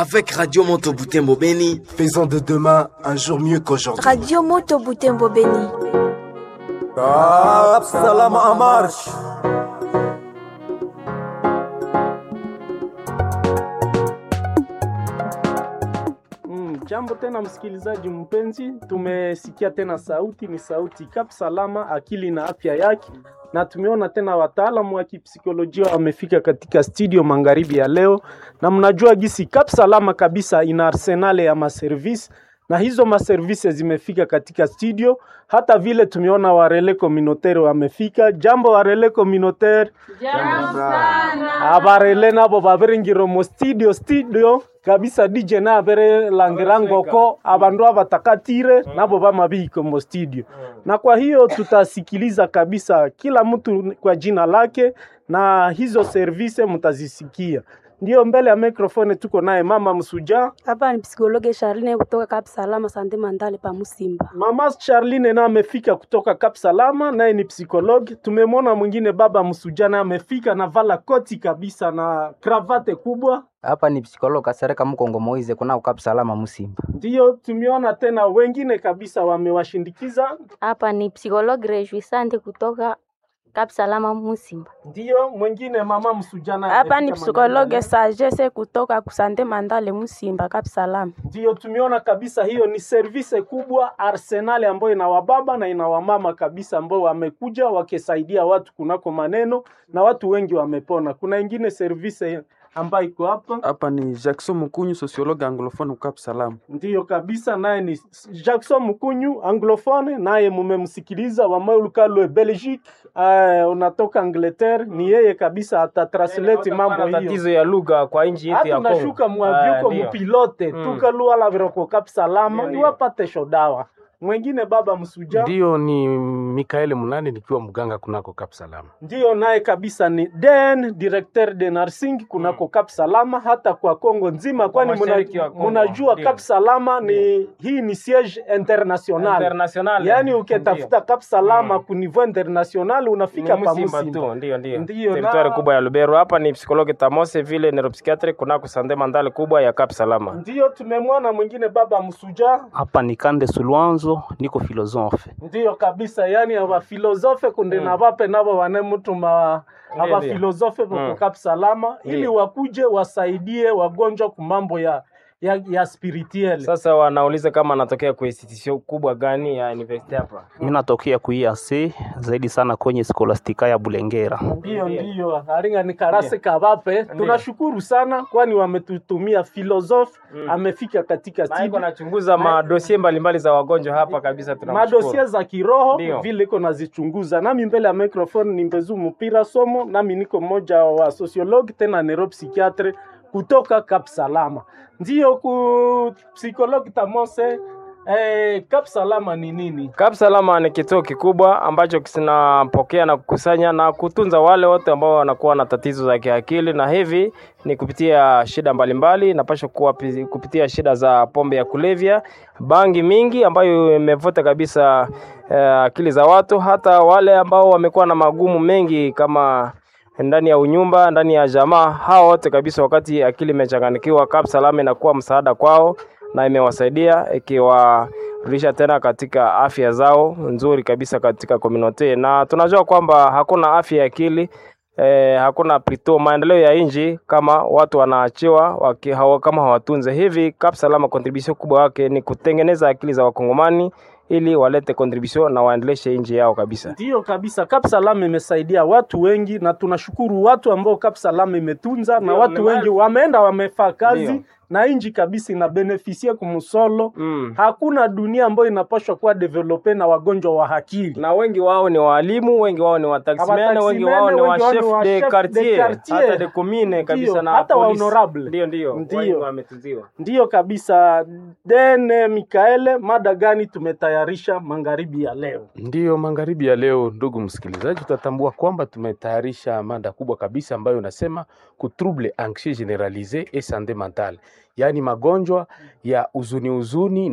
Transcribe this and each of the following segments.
avec Radio Moto Butembo Beni. Faisons de demain un jour mieux qu'aujourd'hui. Radio Moto Butembo Beni. Cap Salam en marche. Mm, jambo tena msikilizaji mpenzi, tumesikia tena sauti, ni sauti Kap Salama, akili na afya yake, na tumeona tena wataalamu wa kipsikolojia wamefika katika studio magharibi ya leo, na mnajua gisi Kap Salama kabisa ina arsenale ya maservisi na hizo maservisi zimefika katika studio. Hata vile tumeona warele communautaire wamefika. Jambo warele communautaire, abarele nabo babiringiro mu studio studio kabisa DJ na abere langirangoko abandu abatakatire nabo bamabiko mu studio, na kwa hiyo tutasikiliza kabisa kila mtu kwa jina lake, na hizo service mtazisikia. Ndio mbele ya mikrofoni tuko naye mama Msuja. Hapa ni psikologe Charline kutoka Cap Salama Sante Mandale pa Musimba. Mama Charline naye amefika kutoka Cap Salama, naye ni psikologi. Tumemwona mwingine baba Msuja naye amefika na vala koti kabisa na kravate kubwa. Hapa ni psikologo Kasereka Mkongo Moize kuna ukap salama Musimba. Ndiyo tumeona tena wengine kabisa wamewashindikiza. Hapa ni psikologi Rejuisante kutoka Cap Salama Musimba. Ndiyo mwingine mama Msuja naye Hapa amefika ni psikologe Mandala. Sagesse kutoka Kusante Mandale Musimba Cap Salama. Ndiyo tumeona kabisa hiyo ni service kubwa arsenali ambayo ina wababa na ina wamama kabisa ambao wamekuja wakisaidia watu kunako maneno na watu wengi wamepona. Kuna ingine service ambayo iko hapa Hapa ni Jackson Mukunyu, sociologue anglophone Cap Salam. ndiyo kabisa, naye ni Jackson Mkunyu anglophone, naye mumemsikiliza Wamaulukalwe Belgique, uh, unatoka Angleterre, ni yeye kabisa atatranslate mambo hiyo tatizo ya lugha kwa nchi yetu ya hata Kongo. unashuka Ah, mwavyuko ndio. mupilote Mm. tukalua la viroko kap salama Ndio, ndio. iwapate shodawa mwengine baba msuja Ndiyo, ni Mikaeli Munani nikiwa mganga kunako Cap Salama. ndiyo naye kabisa ni den directeur de nursing kunako Cap Salama hata kwa Kongo nzima, kwani mashariki muna- wa Kongo, munajua ndio. Cap Salama ni hii ni siege international, International. yaani ukitafuta Cap Salama Mm. ku niveau international unafika Ni pa Musimba Musimba. tu, ndio ndio. Ndiyo, Teritwari na- kubwa ya Lubero. Hapa ni psikologi Tamose vile neuropsychiatric kunako Sande Mandale kubwa ya Cap Salama. Ndiyo tumemwona mwingine baba msuja hapa ni kande sulwanzo niko filosofe ndiyo kabisa yani abafilosofe kunde Mm. na bape nabo vanemutuma Ndiyo, abafilosofe ndiyo. Mm. vokukap salama ili Ndiyo. wakuje wasaidie wagonjwa kumambo ya ya, ya spirituel Sasa wanauliza kama anatokea kwa institution kubwa gani ya university hapa. mi natokea kuiase zaidi sana kwenye skolastika ya bulengera ndiyo ndiyo aringa ni karase kabape tunashukuru sana kwani wametutumia filosofe Mm. amefika katika Na iko studio nachunguza madosie mbalimbali za wagonjwa hapa kabisa tunamshukuru. madosie za kiroho Ndiyo. vile iko nazichunguza nami mbele ya microphone ni mbezu mpira somo nami niko mmoja wa sociologue tena neuropsychiatre kutoka Cap Salama ndiyo ku psychologue Tamose eh, Cap Salama ni nini Cap Salama ni kituo kikubwa ambacho kinapokea na kukusanya na kutunza wale wote ambao wanakuwa na tatizo za kiakili, na hivi ni kupitia shida mbalimbali, napasha kuwa pi- kupitia shida za pombe ya kulevya, bangi mingi ambayo imevuta kabisa eh, akili za watu, hata wale ambao wamekuwa na magumu mengi kama ndani ya unyumba, ndani ya jamaa, hao wote kabisa, wakati akili imechanganikiwa, Cap Salama inakuwa msaada kwao na imewasaidia ikiwarudisha tena katika afya zao nzuri kabisa katika community, na tunajua kwamba hakuna afya ya akili eh, hakuna plito maendeleo ya nchi kama watu wanaachiwa waki, hawa, kama hawatunze hivi. Cap Salama contribution kubwa wake ni kutengeneza akili za wakongomani ili walete contribution na waendeleshe nchi yao kabisa. Ndiyo kabisa, Cap Salam imesaidia watu wengi, na tunashukuru watu ambao Cap Salam imetunza, na Ndiyo, watu nimali- wengi wameenda wamefaa kazi Ndiyo. na inji kabisa inabenefisia kumusolo. Mm. Hakuna dunia ambayo inapaswa kuwa develope na wagonjwa wa akili. na wengi wao ni walimu, wengi wao ni wataximene, wengi Wataximene, wao ni wa wengi wao ni chef wa de chef de quartier, quartier. hata de commune kabisa Ndiyo, na hata wa police. honorable. Ndio, ndio, Ndio. wengi wametunziwa. Ndiyo kabisa. Dene Mikaele, mada gani tumetayarisha magharibi ya leo? Ndiyo, magharibi ya leo, ndugu msikilizaji, utatambua kwamba tumetayarisha mada kubwa kabisa ambayo inasema ku trouble anxieux generalise et santé mentale, yaani magonjwa ya huzuni huzuni na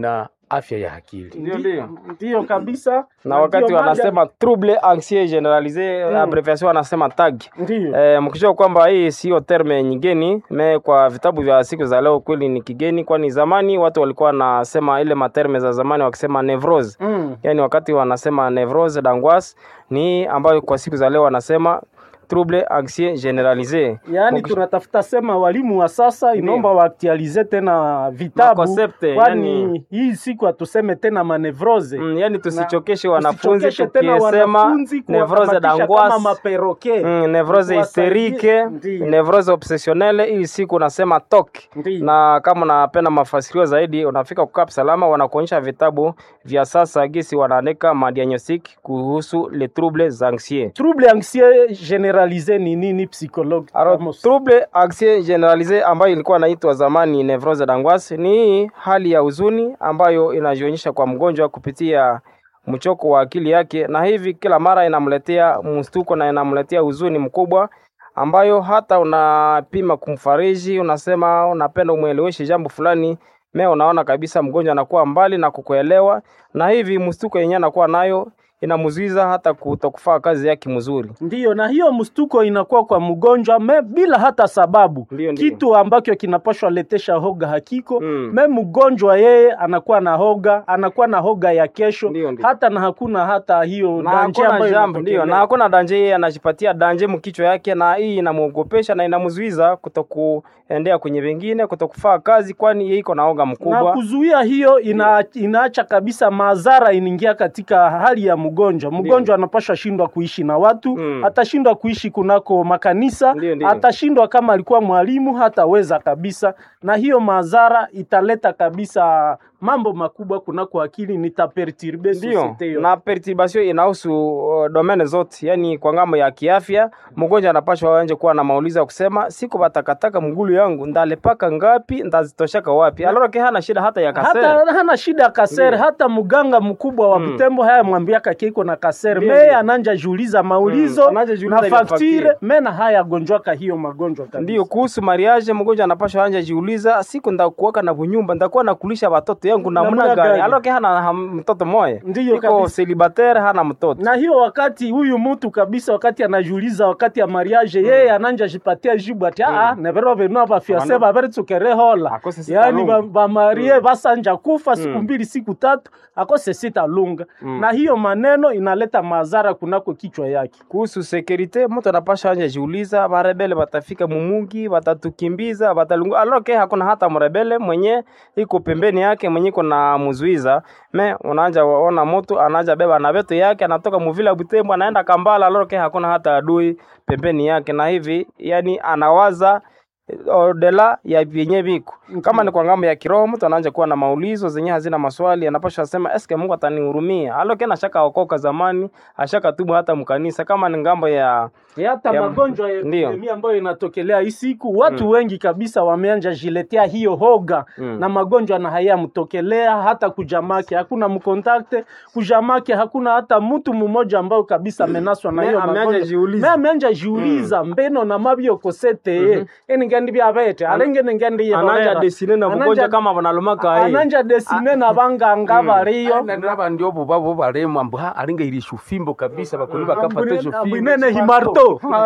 afya ya akili. Ndio, ndio, ndio kabisa. na wakati ndio mada- wanasema trouble anxieux generalise Mm. abbreviation wanasema tag Ndio. eh, mkijua kwamba hii sio terme nyingeni me kwa vitabu vya siku za leo kweli ni kigeni kwani zamani watu walikuwa wanasema ile materme za zamani wakisema nevrose Mm. yani wakati wanasema nevrose d'angoisse ni ambayo kwa siku za leo wanasema trouble anxieux generalise yaani tunatafuta sema walimu wa sasa inaomba waaktualize tena vitabu Makoncepte, kwani yani- hii siku hatuseme tena manevrose Mm, yani tusichokeshe Na- wanafunzi tusichokeshe tena tukisema wanafunzi nevrose kuwakamatisha d'angoisse kama maperoke Mm, nevrose Tuwasaidie. hysterike Ndiyo. nevrose obsessionnelle hii siku unasema tok Ndiyo. na kama unapenda mafasirio zaidi unafika kukap salama wanakuonyesha vitabu vya sasa gisi wanaandika madiagnostic kuhusu les troubles anxieux trouble anxieux generalise ni nini psychologue Alors, trouble anxieux generalise ambayo ilikuwa inaitwa zamani nevrose d'angoisse ni hii hali ya huzuni ambayo inajionyesha kwa mgonjwa kupitia mchoko wa akili yake, na hivi kila mara inamletea mstuko na inamletea huzuni mkubwa ambayo hata unapima kumfariji, unasema unapenda umweleweshe jambo fulani, me unaona kabisa mgonjwa anakuwa mbali na kukuelewa, na hivi mstuko yenyewe anakuwa nayo inamzuiza hata kutokufaa kazi yake mzuri. Ndiyo, na hiyo mstuko inakuwa kwa mgonjwa me bila hata sababu Ndiyo, ndiyo. kitu ambacho kinapashwa letesha hoga hakiko Mm. me mgonjwa yeye anakuwa na hoga anakuwa na hoga ya kesho Ndiyo, ndiyo. hata na hakuna hata hiyo na danje hakuna ambayo jambo ndio, na inatokelea. hakuna danje, yeye anajipatia danje mkichwa yake, na hii inamwogopesha na inamzuiza kutokuendea kwenye wengine, kutokufaa kazi, kwani yeye iko na oga na mkubwa. kuzuia hiyo ina, inaacha kabisa madhara inaingia katika hali ya mgonjwa. Mgonjwa anapashwa shindwa kuishi na watu Mm. atashindwa kuishi kunako makanisa Ndiyo, ndiyo. atashindwa kama alikuwa mwalimu hataweza kabisa, na hiyo madhara italeta kabisa mambo makubwa kunako akili, nitaperturbe Ndio, societe yote. na perturbation inahusu uh, domene zote, yani kwa ngambo ya kiafya, mgonjwa anapashwa anje kuwa na maulizo ya kusema siku batakataka mgulu yangu ndalepaka ngapi, ndazitoshaka wapi? Aloro ke hana shida hata ya kasere. hata hana shida ya kasere Ndiyo. hata mganga mkubwa wa Mm. Butembo haya mwambiaka keiko na kasere Ndiyo, meye ndiyo. ananja juuliza maulizo Mm, ananja juuliza na ile faktire faktire. mena haya agonjwaka hiyo magonjwa kabisa. Ndio, kuhusu mariage, mgonjwa anapashwa anja jiuliza, siku ndakuwaka na bunyumba, ndakuwa nakulisha watoto yangu namna Namna gani? gani? Aloke hana ham- mtoto moya, Ndiyo iko kabisa. celibatere, hana mtoto. na hiyo wakati huyu mtu kabisa wakati anajiuliza wakati ya mariage yeye ananja jipatia jibu ati aa nevero venu abafiase Wana- baveritsuke hola Akose sita yaani lunga. ba- bamarie Mm. basanja kufa siku Mm. mbili siku tatu akose sita lunga Mm. na hiyo maneno inaleta madhara kunako kichwa yake kuhusu sekurite mtu anapasha anja jiuliza barebele batafika mumugi batatukimbiza batalungu aloke hakuna hata mrebele mwenye iko pembeni yake mwenye iko na muzuiza me unaanja waona mtu anaanja beba na beto yake anatoka muvila Butembo anaenda Kambala aloke hakuna hata adui pembeni yake na hivi yani anawaza eh, odela ya vyenye viko kama ni kwa ngambo ya kiroho mtu anaanza kuwa na maulizo zenye hazina maswali anapasha sema eske Mungu atanihurumia aloke na shaka okoka zamani ashaka tubu hata mkanisa kama ni ngambo ya Ya hata Ya- magonjwa ya Ndiyo. epidemia ambayo inatokelea hii siku watu Mm. wengi kabisa wameanja jiletea hiyo hoga Mm. na magonjwa na hayamtokelea hata kujamake hakuna mkontakte kujamake hakuna hata mtu mmoja ambao kabisa amenaswa na Me- hiyo ameanja magonjwa jiuliza. me ameanja jiuliza mbeno na mabyo kosete Mhm. eni ngandi byabete alenge ningandi ananja desine na mgonjwa kama banalumaka hii ananja desine na banganga bariyo naba ndio bo babo baremu ambu ha alinga irisha ufimbo kabisa bakoni bakapata hizo fimbo ambwinene himarto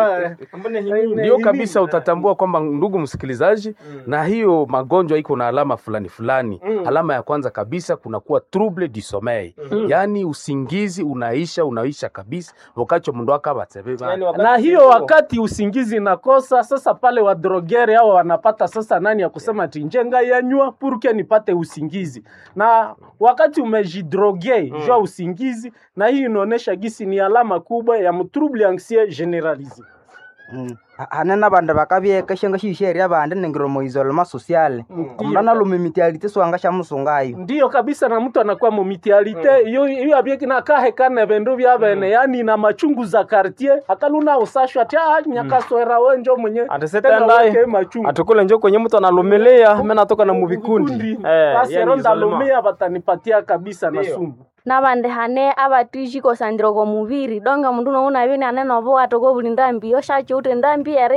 ndio kabisa utatambua kwamba ndugu msikilizaji na hiyo magonjwa iko na alama fulani fulani Mm. alama ya kwanza kabisa kunakuwa trouble du sommeil yaani usingizi unaisha unaisha kabisa wakati mndu akabatsebe na hiyo wakati usingizi nakosa sasa pale wadrogeri hao wanapata sasa nani ya kusema ati njenga yanywa purke nipate usingizi na wakati umejidroge mm. jua usingizi na hii inaonyesha gisi ni alama kubwa ya mtrouble anxieux generalisé hanena bandu bakabyeka shenga shisheria bandi ningiromo isolema sociale omundu analumimitialite swanga sha musungayo ndiyo kabisa na mtu anakuwa mumitialite iyo iyo abyekina kahekane vindu vya bene yani na machungu za quartier akaluna usashwa ati ah nyakaswera wenjo mwenye tena atisetaendaye weke machungu atukule njo kwenye mtu analumilia mimi natoka na muvikundi eh, basi yani ronda isolema. lumia batanipatia kabisa na Ndiyo. sumu nabandi hane abatishiko sandiro ko mubiri donga mundu nouna bini ane nobo atoko buli ndambi oshacho ute ndambi ere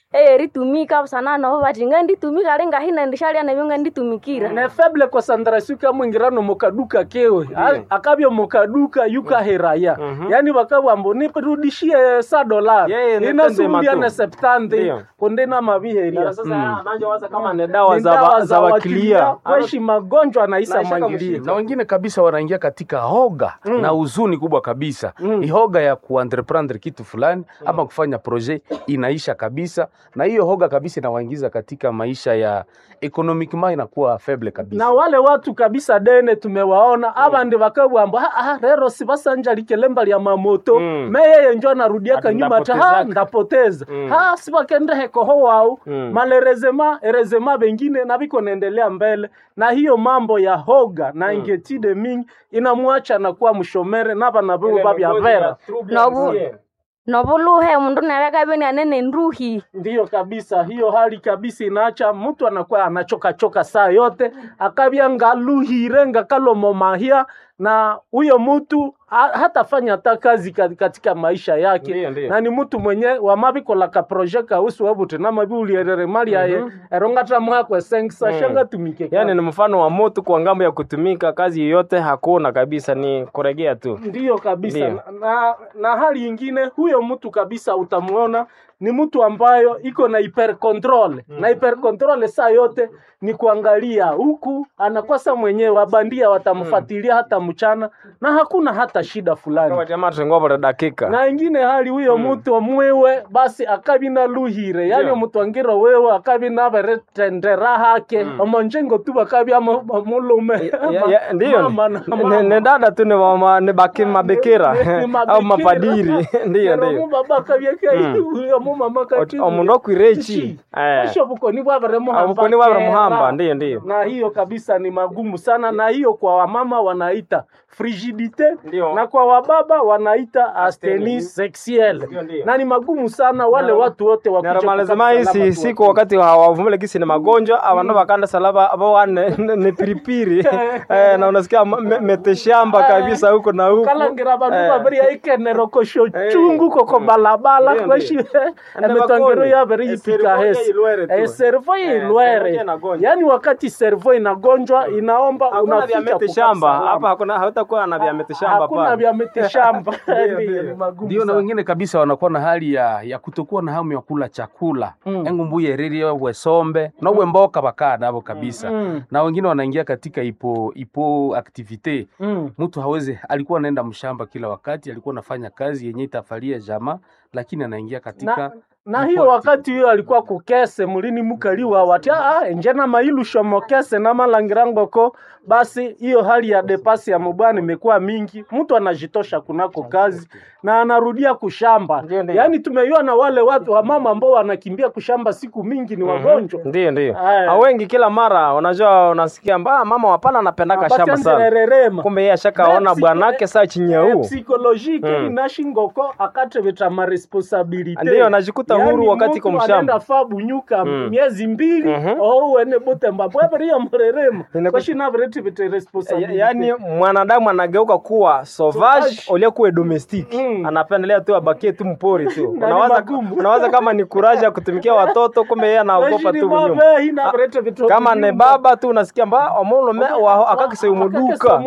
eye ritumika busana nobo bati nga nditumika ali ngahina ndishalia nabyo nga nditumikira ne faible concentration kamwingirano mukaduka kewe A- akabya mukaduka yukaheraya yani bakabwambo nirudishie sa dolar Yeye ne inasubulia tende ne matu. septante Ndio. kondena mabiheria Na sasa anaanza kama ni dawa Ni za ba- za wakilia kweshi magonjwa naisa Naisha mwangilia na wengine kabisa wanaingia katika hoga Mm. na huzuni kubwa kabisa mm. hoga ya kuentreprendre kitu fulani ama kufanya projet inaisha kabisa na hiyo hoga kabisa inawaingiza katika maisha ya economiquement inakuwa faible kabisa na wale watu kabisa dene tumewaona abandi bakabwamba "Ah, ah, rero sibasanjalike lemba lya mamoto Mm. meyeye njo anarudiaka Ati nyuma ta ha ndapotezaka." ndapoteza Mm. ha sibakendehekoho wao Mm. malerezema erezema bengine na biko naendelea mbele na hiyo mambo ya hoga na ingetide mingi inamwacha na kuwa mshomere naba na bibo babya vera nobu nobuluhe mundu nawe kabeni anene nruhi ndiyo kabisa hiyo hali kabisa inaacha mtu anakuwa anachoka choka saa yote akabya ngaluhire ngakalomomahia na huyo mtu ha- hatafanya hata kazi ka- katika maisha yake Ndiyo, ndiyo. na ni mtu mwenye wamabikolaka proje kausi wabuti namabiulierere mali yaye erongata mwakwe sengisa Mm. shanga tumike yaani ni mfano wa moto kwa ngambo ya kutumika kazi yoyote hakuna kabisa ni kuregea tu ndiyo kabisa Ndiyo. na, na hali ingine huyo mtu kabisa utamuona ni mtu ambayo iko na hyper control na hyper control saa yote ni kuangalia huku anakosa mwenyewe wabandia watamfuatilia hata mchana na hakuna hata shida fulani jamaa tengobole dakika na ingine hali huyo mtu omwiwe basi akabi na luhire yani Ndiyo. omuntu angiro wewe akabi naberetendera hake omonjengo tu bakabi amo- amulume Ya- ya- ndiyo Mama na ni- mama. ni dada tu ni wama- ni baki mabikira au mapadiri ndiyo ndiyo baba kabyeka uyo mumama kati omundu okwirechi Esho bukoni bwabere muhamba obukoni bwabere kera. muhamba ndiyo ndiyo na hiyo kabisa ni magumu sana na hiyo kwa wamama wanaita frigidite Ndiyo. na kwa wababa wanaita asteni sexuelle Ndiyo, ndiyo. na ni magumu sana wale watu wote wakuje naramalizima kukata isi salama siku tu. wakati hawavumile kisi ni magonjwa abandu bakanda salaba abo ne, ne, ne piripiri eh, na unasikia ma- me- meteshamba kabisa huko na huko kalangira bandu Eh. babiri aikenero kosho Eh. chungu koko balabala Ndiyo, kweshi Ande emetongero bakoni. yabere Eh, yipika servo hesi ilwere tu. Eh, servo Eh, ilwere servo inagonjwa. yaani wakati servo inagonjwa inaomba hakuna vya unafika mete kukata shamba salama. hapa hakuna hautakuwa na vya mete shamba hakuna pale vya miti shamba Ndiyo, Ndiyo, ndiyo. ni magumu ndio na sana. wengine kabisa wanakuwa na hali ya, ya kutokuwa na hamu ya kula chakula Mm. engu mbuye riri wesombe nowe mboka bakaa navo kabisa Mm. na wengine wanaingia katika ipo ipo activite Mm. mtu hawezi alikuwa anaenda mshamba kila wakati alikuwa anafanya kazi yenye itafalia jamaa lakini anaingia katika na, na ipo hiyo activite. wakati hiyo alikuwa kukese mulini mukaliwa wati ah, njena mailu shomokese na malangirangoko basi hiyo hali ya depasi ya mubwana imekuwa mingi mtu anajitosha kunako kazi na anarudia kushamba Ndiyo, ndiyo. yaani tumeiona wale watu wamama ambao wanakimbia kushamba siku mingi ni wagonjwa ndiyo ndiyo Aya. Na wengi kila mara unajua unasikia mba mama wapana anapendaka shamba sana abatendererema kumbe yeye ashakaona Psi- bwanake saa chini ya huu psychologique Mm. inashingoko akateveta maresponsabilite Ndiyo, anajikuta huru wakati iko mshamba. anaenda fa bunyuka Mm. miezi mbili Mhm. ouene butemba bweveriyo murerema Inaku- kwashinaveretivete Ya- responsabilite yaani mwanadamu anageuka kuwa sauvage Sauvage. uliokuwa domestic Mm. anapendelea tu abakie tu mpori tu Na ni unawaza, magumu. unawaza kama ni kuraji ya kutumikia watoto kumbe yeye anaogopa tu kunyuma nyuma kama ne baba tu unasikia mba omulome akakiseumuduka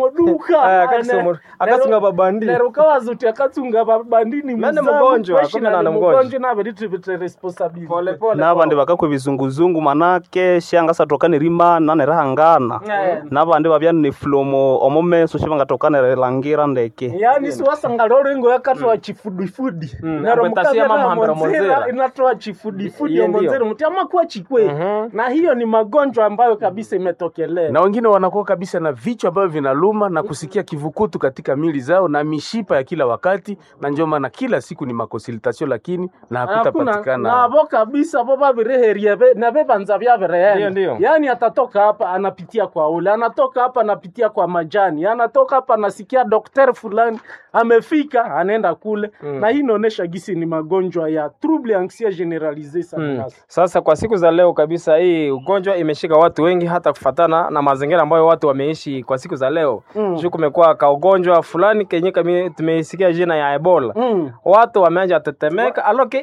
akasunga babandi nerukawazuti akatsunga babandini Mene mgonjwa, kumbe na ni mgonjwa. naveretivete responsabilite pole pole nabandi bakakwe bizunguzungu manake shanga satokane rima nanerahangana Eh. nabandi babya nifulomo omomeso shibangatokane langira ndeke yaani siwasanga lorengo yakatoa chifudifudi Mm, nero akwetasia mukavera mamahambira monzera monzera. inatoa chifudifudi Iyo ndio. omonzera muti amakuwa chikwe Mhm. na hiyo ni magonjwa ambayo kabisa imetokelea na wengine wanakuwa kabisa na vichwa ambavyo vinaluma na kusikia kivukutu katika mili zao na mishipa ya kila wakati, na ndio maana kila siku ni makonsultation, lakini na hakuna hakutapatikana nabo kabisa bo babireherie be- na bebanza Ndio, byabireenda ndio. yaani atatoka hapa anapitia kwa ule anatoka hapa anapitia kwa majani anatoka hapa anasikia dokter fulani amefika anaenda kule Mm. na hii inaonyesha gisi ni magonjwa ya trouble anxieux generalise sana Mm. sasa. Sasa kwa siku za leo kabisa, hii ugonjwa imeshika watu wengi, hata kufatana na mazingira ambayo watu wameishi kwa siku za leo Mm. juu kumekuwa ka ugonjwa fulani kenye kami- tumeisikia jina ya Ebola. Mm. Watu wameanza tetemeka, aloke nchi zenye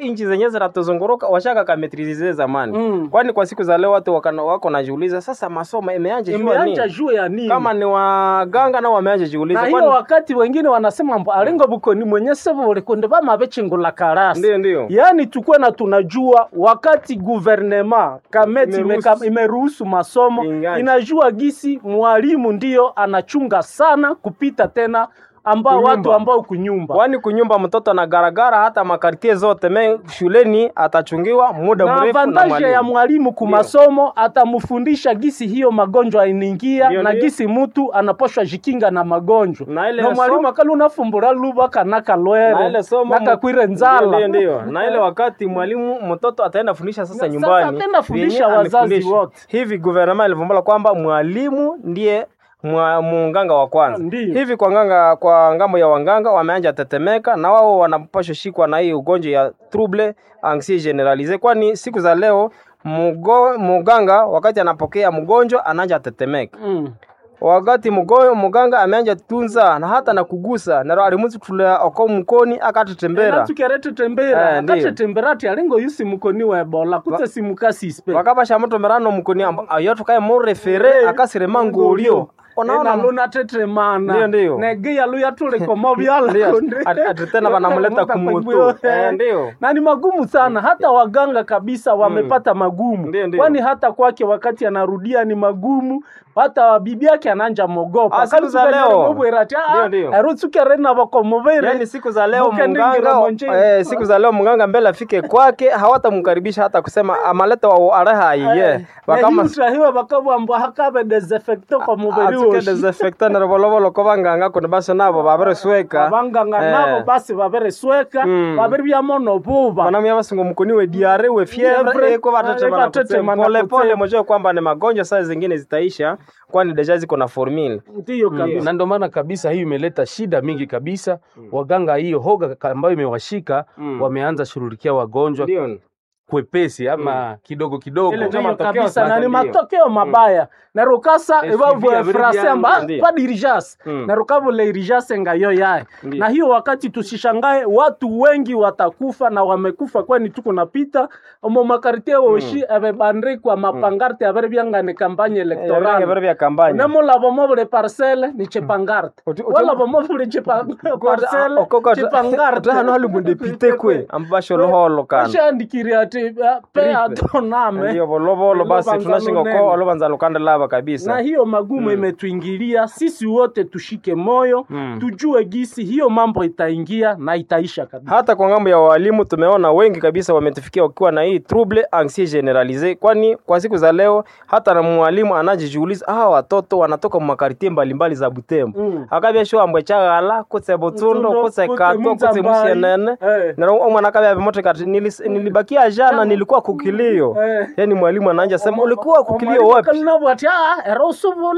zinatuzunguruka washaka kametrize zamani Mm. kwani kwa siku za leo watu wakana, wako najiuliza sasa masomo imeanja jua imeanja nini juu ya nini kama ni waganga nao wameanja jiuliza na kwani- hiyo wakati wengine wanasema mbo alingo bukoni mwenye sebo ulikunde bamabechingula karasi ndio ndio yaani tukuwe na tunajua wakati guvernema kameti Imeruhusu. imeka- imeruhusu masomo Inganja. inajua gisi mwalimu ndiyo anachunga sana kupita tena ambao Kunyumba. watu ambao kunyumba kwani kunyumba mtoto na garagara hata makartie zote me shuleni atachungiwa muda na mrefu na avantaje ya mwalimu mwalimu kumasomo atamfundisha gisi hiyo magonjwa inaingia Ndio, na ndio. gisi mutu anaposhwa jikinga na magonjwa na ile na mwalimu somo- akali unafumbura luba kanaka na lwere ile somo nakakwire Ndio, nzala ndio, ndio. na ile wakati mwalimu mtoto ataenda fundisha sasa Na nyumbani sasa ataenda fundisha vyenye wazazi alifundisha. wote. hivi guvernema ilivumbula kwamba mwalimu ndiye mwa- munganga wa kwanza Ndiyo. hivi kwa nganga kwa ngambo ya wanganga wameanja tetemeka na wao wanapashwa shikwa na hii ugonjwa ya trouble anxiety generalise kwani siku za leo mugo, muganga wakati anapokea mgonjwa anaanja tetemeka mm. wakati mugo, muganga ameanja tunza na hata na kugusa naro alimuzi kutulea oko mkoni akatetembera natukerete tembera Eh, ndiyo. akatetembera ti alingo yusi mukoni wa ebola kutse simukasispe wakabasha mutomerano mukuni amba ayotukaye murefere akasirema ngulio ona luna tetremana Ndiyo, ndiyo. negia luya tulikomo byala Ndiyo. kunde. Ati- ati tena wanamleta kumutu. Eh, ndiyo. na ni magumu sana hata waganga kabisa wamepata magumu Ndiyo, ndiyo. kwani hata kwake wakati anarudia ni magumu hata bibi yake ananja mogopa Ah, siku za leo. Ndiyo, ndiyo. erutsukerena bakomuvere yani siku za leo Mukendingira mganga monjeni. eh, siku za leo mganga mbele afike kwake hawatamkaribisha hata kusema amaleta wa areha iye wakama utahiwe bakabwambwa hakabe desinfecto kwa mubiri atuke woshi desinfectant robolovolo ko banganga kundi basi nabo baberesweka abanganga Eh. nabo basi baberesweka Mm. babiri byamono buba banamya basingo mukuni we diare we Fievre, fievre eko eh, batetemana batetemana pole pole kutsema. mojue kwamba ni magonjwa saa zingine zitaisha kwani deja ziko na formula ndiyo kabisa na ndio maana kabisa hiyo imeleta shida mingi kabisa waganga hiyo hoga ka- ambayo imewashika Mm. wameanza shughulikia wagonjwa ndio kwepesi ama kidogo kidogo Ile ndiyo matokeo kabisa sasa na ni ndiyo. matokeo mabaya na rukasa SUV ebavue abiri frase byangu, amba ndiyo. pa dirigence Mm. na rukavule irigence ngayo yaye Ndiyo. na hiyo wakati tusishangae watu wengi watakufa na wamekufa kwani tuko napita omo makartie woshi ebebandikwa mapangarte abere byangane kampanye Electoral electorale vya vya kampanya nemulavo mobule parcele ni chepangarte Uti- uti- walavo mobule chepa- parcele chepangarte hano hali mundepite kwe ambasho loholo kana ashandikiri ati uh, pe atoname ndio volovolo basi Olobanza tunashinga lunene. ko olobanza lukanda lava kabisa na hiyo magumu imetuingilia sisi wote tushike moyo Mm. tujue gisi hiyo mambo itaingia na itaisha kabisa hata kwa ngambo ya walimu tumeona wengi kabisa wametufikia wakiwa na hii trouble anxiety generalise kwani kwa siku za leo hata na mwalimu anajijiuliza hawa watoto wanatoka mu makartie mbalimbali za butembo Mm. akabya sho ambwe chagala kutse butsundo Butsundo, kutse kutse katwa kutse Muzambai. musienene Eh. na omwana akabya bimote kati nilis- nilibakia jana nilikuwa kukilio Eh. yani mwalimu anaanja sema ulikuwa kukilio wapi ati era usubula